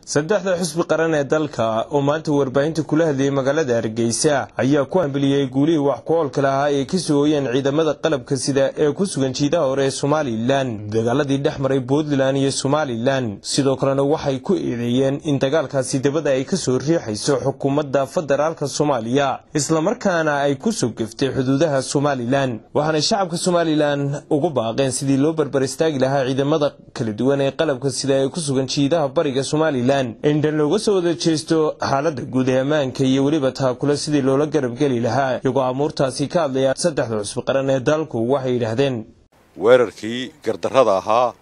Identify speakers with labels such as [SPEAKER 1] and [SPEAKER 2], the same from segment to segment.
[SPEAKER 1] saddexda xusbi qaran ee dalka oo maanta warbaahinta kula hadlayay magaalada hargeysa ayaa ku hambaliyey guulihii wax ku oolka lahaa ay ka soo hooyeen ciidamada qalabka sida ee ku sugan jiidaha hore ee somalilan dagaaladii dhex maray puntland iyo somalilan sidoo kalena waxay ku eedeeyeen in dagaalkaasi dabada ay ka soo riixayso xukuumadda federaalka soomaaliya islamarkaana ay ku soo geftay xuduudaha somalilan waxaanay shacabka somalilan ugu baaqeen sidii loo barbar istaagi lahaa ciidamada kala duwan ee qalabka sida ee ku sugan jiidaha bariga somalilan indhan looga soo wada jeesto xaalada guud ee ammaanka iyo weliba taakule sidii loola garab geli lahaa iyagoo amuurtaasi ka hadlaya saddexda cusbi qaran ee dalku waxay yidhaahdeen
[SPEAKER 2] weerarkii gardarrada ahaa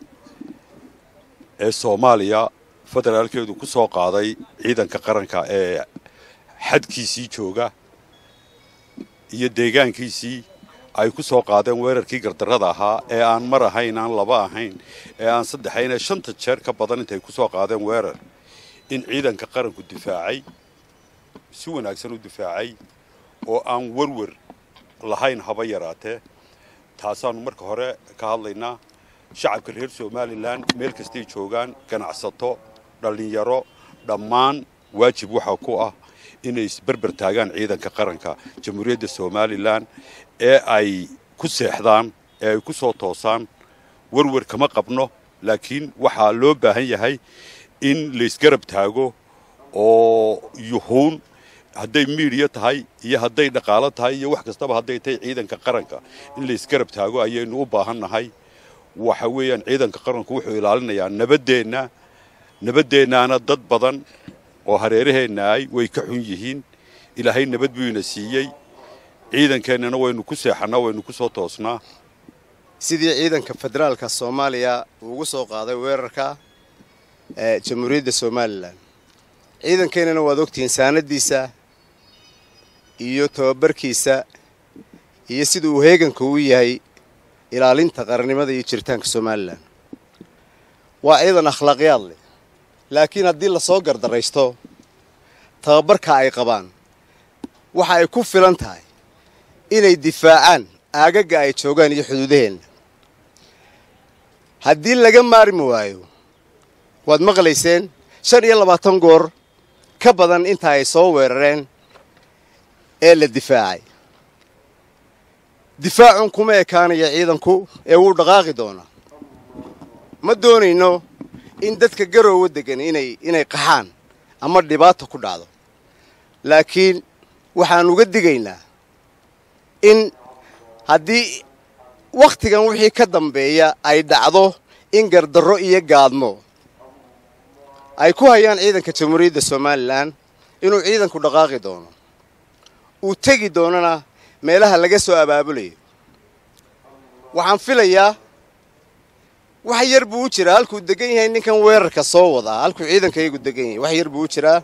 [SPEAKER 2] ee soomaaliya federaalkeedu ku soo qaaday ciidanka qaranka ee xadkiisii jooga iyo deegaankiisii ay ku soo qaadeen weerarkii gardarrada ahaa ee aan mar ahayn aan laba ahayn ee aan saddexayn ee shanta jeer ka badan intay ku soo qaadeen weerar in ciidanka qaranku difaacay si wanaagsan u difaacay oo aan werwer lahayn haba yaraatee taasaannu marka hore ka hadlaynaa shacabka reer somalilan meel kastay joogaan ganacsato dhallinyaro dhammaan waajib waxaa ku ah inay isberber taagaan ciidanka qaranka jamhuuriyadda somalilan ee ay ku seexdaan ee ay ku soo toosaan werwer kama qabno laakiin waxaa loo baahan yahay in laysgarab taago oo yuhuun hadday miidiya tahay iyo hadday dhaqaalo tahay iyo wax kastaba hadday tahay ciidanka qaranka in laysgarab taago ayaynu u baahan nahay waxa weeyaan ciidanka qaranku wuxuu ilaalinayaa nabaddeenna nabaddeennaana dad badan oo hareeraheenna ay way ka xun yihiin ilaahay nabad buu ina siiyey ciidankeennana waynu ku seexannaa waynu ku soo toosnaa
[SPEAKER 3] sidii ciidanka federaalka soomaaliya uu ugu soo qaaday weerarka ee jamhuuriyadda somalilan ciidankeennana waad ogtihiin saanadiisa iyo tababarkiisa iyo sida uu heeganka u yahay ilaalinta qarannimada iyo jiritaanka somalilan waa ciidan akhlaaqyaad leh laakiin haddii lasoo gardaraysto tababarka ay qabaan waxa ay ku filan tahay inay difaacaan aagaga ay joogaan iyo xuduudaheenna haddii laga maarmi waayo waad maqlayseen shan iyo labaatan goor ka badan inta ay soo weerareen ee la difaacay difaacun kuma ekaanaya ciidanku ee wuu dhaqaaqi doonaa ma doonayno in dadka garoowa degan inay inay qaxaan ama dhibaata ku dhacdo laakiin waxaan uga digaynaa in haddii wakhtigan wixii ka dambeeya ay dhacdo in gardarro iyo gaadmo ay ku hayaan ciidanka jamhuuriyadda somalilan inuu ciidanku dhaqaaqi doono uu tegi doonana meelaha laga soo abaabulayo waxaan filayaa wax yar buu u jiraa halkuu degan yahay ninkan weerarka soo wadaa halkuu ciidankayagu degan yahay wax yar buu u jiraa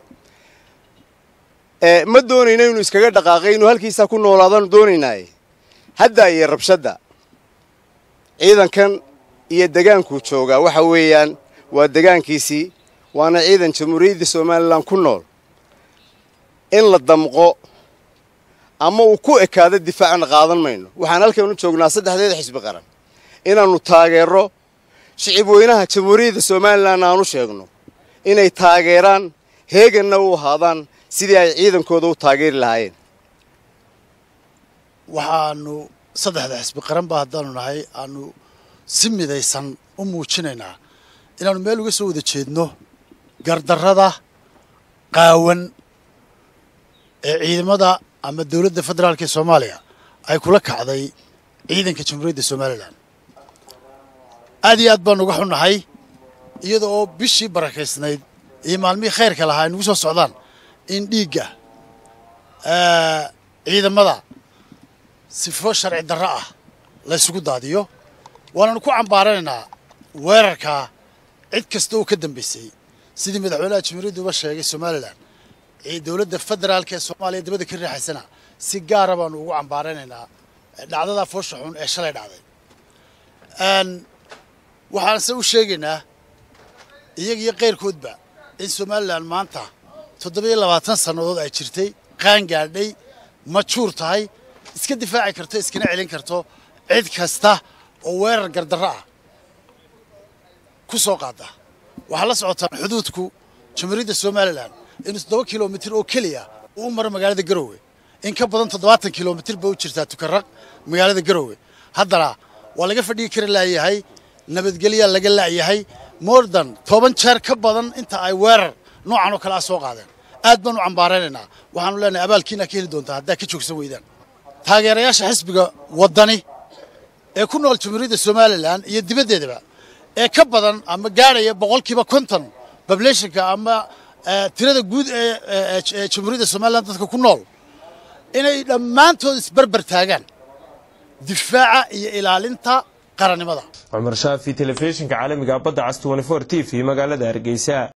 [SPEAKER 3] ma doonayno inuu iskaga dhaqaaqay inuu halkiisaa ku noolaadaanu doonaynaaye hadda iyo rabshadda ciidankan iyo degaankuu joogaa waxa weeyaan waa degaankiisii waana ciidan jamhuuriyadda somalilan ku nool in la damqo ama uu ku ekaado difaacna qaadan mayno waxaan halkan u joognaa saddexdeeda xisbi qaran inaannu taageero shicib weynaha jamhuuriyadda somalilan aanu sheegno inay taageeraan heeganna u ahaadaan sidii ay ciidankooda u taageeri lahaayeen
[SPEAKER 4] waxaanu saddexda xisbi qaran ba haddaanu nahay aanu si midaysan u muujinaynaa inaannu meel uga soo wada jeedno gardarrada qaawan ee ciidamada ama dowladda federaalka ee soomaaliya ay kula kacday ciidanka jamhuuriyadda somalilan aad iyo aad baanu uga xunnahay iyada oo bishii barakaysnayd iyo maalmihii khayrka lahaa ay nagu soo socdaan in dhiigga ciidamada sifo sharci darro ah la ysugu daadiyo waananu ku cambaaranaynaa weerarkaa cid kasta oo ka dambaysay sidii madaxweynaha jamhuuriyadda uba sheegay somalilan dowladda federaalka ee soomaaliya dabada ka riixaysana si gaara baanu ugu cambaaranaynaa dhacdadaa foosha xun ee shalay dhacday waxaanse u sheegaynaa iyaga iyo keyrkoodba in somalilan maanta toddoba-iyo labaatan sannadood ay jirtay qaan gaadhay majuur tahay iska difaaci karto iskana celin karto cid kasta oo weerar gardarro ah ku soo qaada waxaa la socotaan xuduudku jamhuuriyadda somalilan inuu toddoba kilomitir oo keliya uu maro magaalada garowe in ka badan toddobaatan kilomitir ba u jirtaa tukaraq magaalada garowe haddana waa laga fadhigi kari laayahay nabadgelyaa laga laayahay mordan toban jeer ka badan inta ay weerar noocan oo kale ah soo qaadeen aad baan u cambaaraynaynaa waxaanu leenahay abaalkiina ka heli doontaa haddaa ka joogsan weydaan taageerayaasha xisbiga waddani ee ku nool jamhuuriyadda somalilan iyo dibaddeedaba ee ka badan ama gaadhaya boqolkiiba konton bablationka ama tirada guud ee jamhuuriyadda somalilan dadka ku nool inay dhammaantood isberber taagaan difaaca iyo ilaalinta qarannimada
[SPEAKER 1] cumar shaafi telefishinka caalamiga badda cas t v magaalada hargeysa